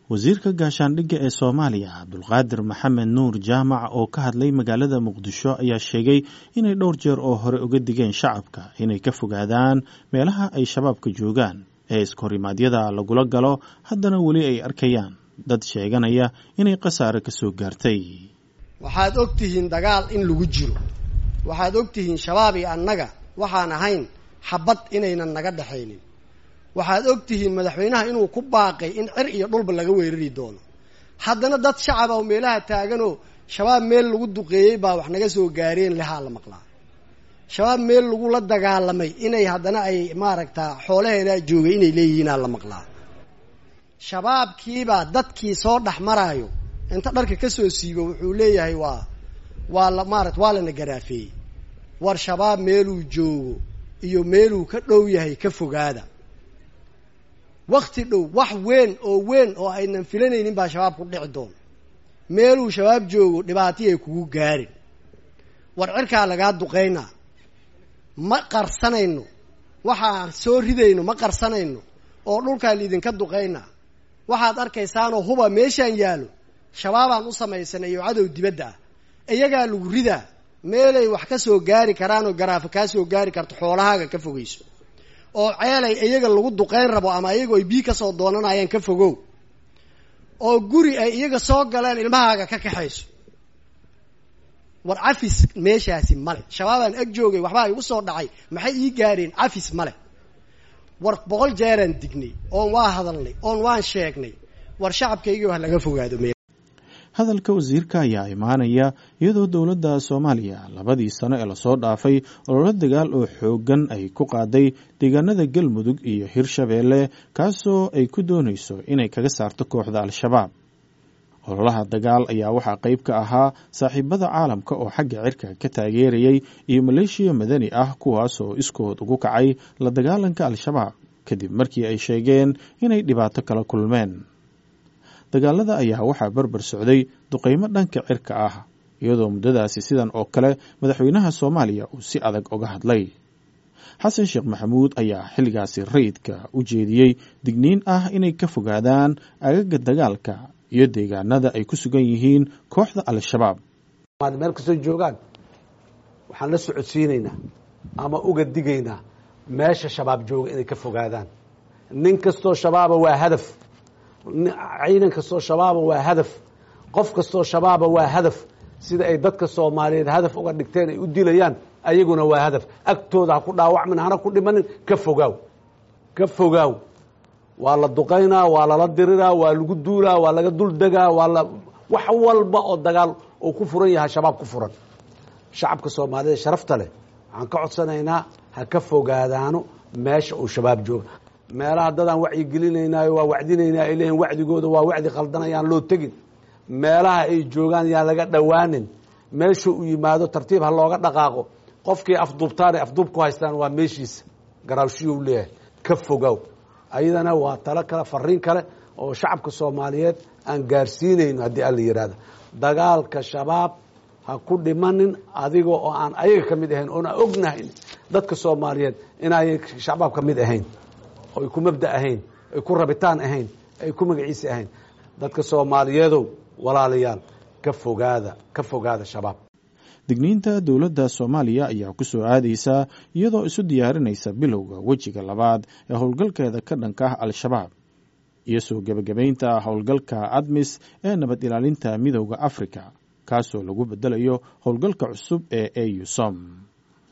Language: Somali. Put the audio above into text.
wasiirka gaashaandhigga ee soomaaliya cabdulqaadir maxamed nuur jaamac oo ka hadlay magaalada muqdisho ayaa sheegay inay dhowr jeer oo hore uga digeen shacabka inay ka fogaadaan meelaha ay shabaabka joogaan ee iskorimaadyada lagula galo haddana weli ay arkayaan dad sheeganaya inay khasaare ka soo gaartay waxaad og tihiin dagaal in lagu jiro waxaad og tihiin shabaab iyo annaga waxaan ahayn xabad inaynan naga dhexaynin waxaad og tihiin madaxweynaha inuu ku baaqay in cir iyo dhulba laga weerari doono haddana dad shacab oo meelaha taaganoo shabaab meel lagu duqeeyey baa wax naga soo gaareen lehaa la maqlaa shabaab meel lagula dagaalamay inay haddana ay maaragtaa xoolaheedaa joogay inay leeyihiinaa la maqlaa shabaabkiibaa dadkii soo dhex maraayo inta dharka kasoo siibo wuxuu leeyahay waa waa la maarata waa lana garaafeeyey war shabaab meeluu joogo iyo meeluu ka dhow yahay ka fogaada wakti dhow wax weyn oo weyn oo aynan filanaynin baa shabaab ku dhici doona meeluu shabaab joogo dhibaatayay kugu gaarin war cirkaa lagaa duqaynaa ma qarsanayno waxaan soo ridayno ma qarsanayno oo dhulkaa liidinka duqaynaa waxaad arkaysaanoo huba meeshaan yaalo shabaabaan u samaysanay iyo cadow dibadda ah iyagaa lagu ridaa meelay wax ka soo gaari karaanoo garaafo kaa soo gaari karto xoolahaaga ka fogeyso oo ceelay iyaga lagu duqayn rabo ama iyago ay bii kasoo doonanayaan ka fogow oo guri ay iyaga soo galeen ilmahaaga ka kaxayso war cafis meeshaasi male shabaabaan ag joogay waxbaa igu soo dhacay maxay ii gaareen cafis male war boqol jeeraan dignay oon waa hadalnay oon waan sheegnay war shacabkaygii wax laga fogaado meel hadalka wasiirka ayaa imaanaya iyadoo dowladda soomaaliya labadii sano ee lasoo dhaafay ololo dagaal oo xooggan ay ku qaaday deegaanada galmudug iyo hirshabeelle kaasoo ay ku doonayso inay kaga saarto kooxda al-shabaab ololaha dagaal ayaa waxaa qayb ka ahaa saaxiibada caalamka oo xagga cirka ka taageerayay iyo maleeshiya madani ah kuwaasoo iskood ugu kacay la dagaalanka al-shabaab kadib markii ay sheegeen inay dhibaato kala kulmeen dagaalada ayaa waxaa barbar socday duqaymo dhanka cirka ah iyadoo muddadaasi sidan oo kale madaxweynaha soomaaliya uu si adag uga hadlay xasan sheekh maxamuud ayaa xilligaasi rayidka u jeediyey digniin ah inay ka fogaadaan agaga dagaalka iyo deegaanada ay ku sugan yihiin kooxda al-shabaab meel kastoo joogaan waxaan la socodsiinaynaa ama uga digaynaa meesha shabaab jooga inay ka fogaadaan nin kastoo shabaaba waa hadaf ciidan kastoo shabaaba waa hadaf qof kastoo shabaaba waa hadaf sida ay dadka soomaaliyeed hadaf uga dhigteen ay u dilayaan ayaguna waa hadaf agtooda ha ku dhaawacmin hana ku dhimanin ka fogaaw ka fogaaw waa la duqaynaa waa lala diriraa waa lagu duulaa waa laga dul degaa waa la wax walba oo dagaal uu ku furan yahay shabaab ku furan shacabka soomaaliyeed sharafta leh waxaan ka codsanaynaa ha ka fogaadaano meesha uu shabaab jooga meelaha dadaan wacyigelinaynaayo waa wacdinaynaa ay leeyihin wacdigooda waa wacdi qaldanayaan loo tegin meelaha ay joogaan yaan laga dhowaanin meesha uu yimaado tartiib ha looga dhaqaaqo qofkii afduubtaanay afduub ku haystaan waa meeshiisa garaawshiyuu leeyahay ka fogow ayadana waa talo kale fariin kale oo shacabka soomaaliyeed aan gaarsiinayno haddii alla yidhaahdo dagaalka shabaab ha ku dhimanin adiga oo aan ayaga ka mid ahayn oona ognahayn dadka soomaaliyeed inaayay shabaab ka mid ahayn oo ay ku mabda ahayn ay ku rabitaan ahayn ay ku magaciisa ahayn dadka soomaaliyeedow walaalayaal ka fogaada ka fogaada shabaab digniinta dowladda soomaaliya ayaa ku soo aadaysa iyadoo isu diyaarinaysa bilowga wejiga labaad ee howlgalkeeda ka dhanka ah al-shabaab iyo soo gebagabaynta howlgalka admis ee nabad ilaalinta midooda afrika kaasoo lagu bedelayo howlgalka cusub ee ausom